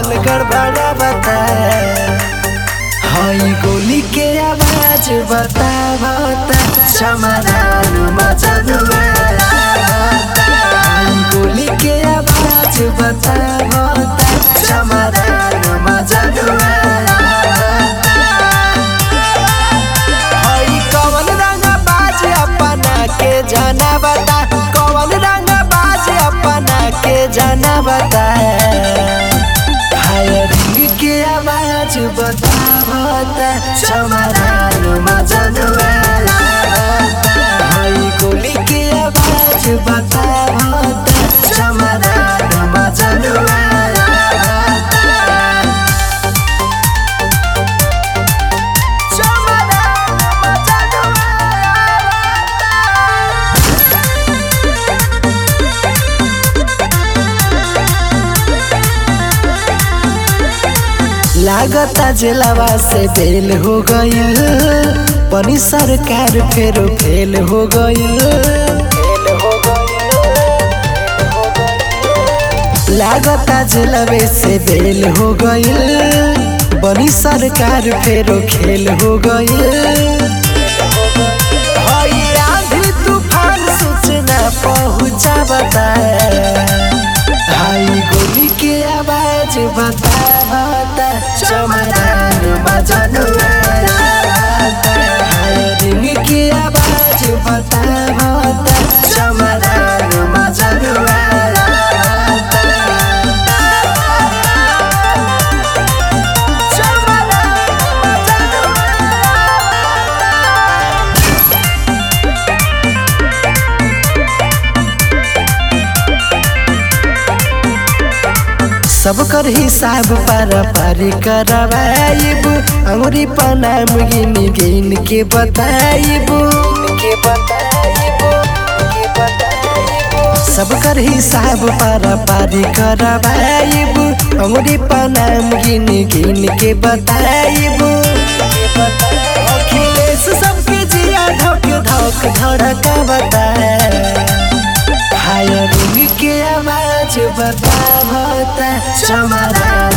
माहौल गड़बड़ा बता हई गोली के आवाज बता बता समाधान मचनुआ हई गोली के आवाज बता बता समाधान मचनुआ हई कवन रंग बाज अपना के जाना बता कवन रंग बाज अपना के जाना बता हायरिंग के आवाज बता बता समाधान मजनुआ हई गोली के आवाज बता बता समाधान मजनुआ लागता जिलावा से बेल हो गईल पनी सरकार फेर फेल हो गईल लागता जिलावे से बेल हो गईल बनी सरकार फेरो खेल हो गईल हई आंधी तूफान सूचना पहुंचा बता हाई गोली के आवाज बता बता समाधान बजनुआ हायरिंग के आवाज बता बता समाधान बजनुआ सब कर हिसाब पारा पारी करवाइब अंगुरी पनाम गिन गिन के बताइब के बताइब के बताइब सब कर हिसाब पारा पारी करवाइब अंगुरी पनाम गिन गिन के बताइब अखिलेश सबके जिया धक धक धड़का बताए हायरिंग के आवाज बता बता समाधान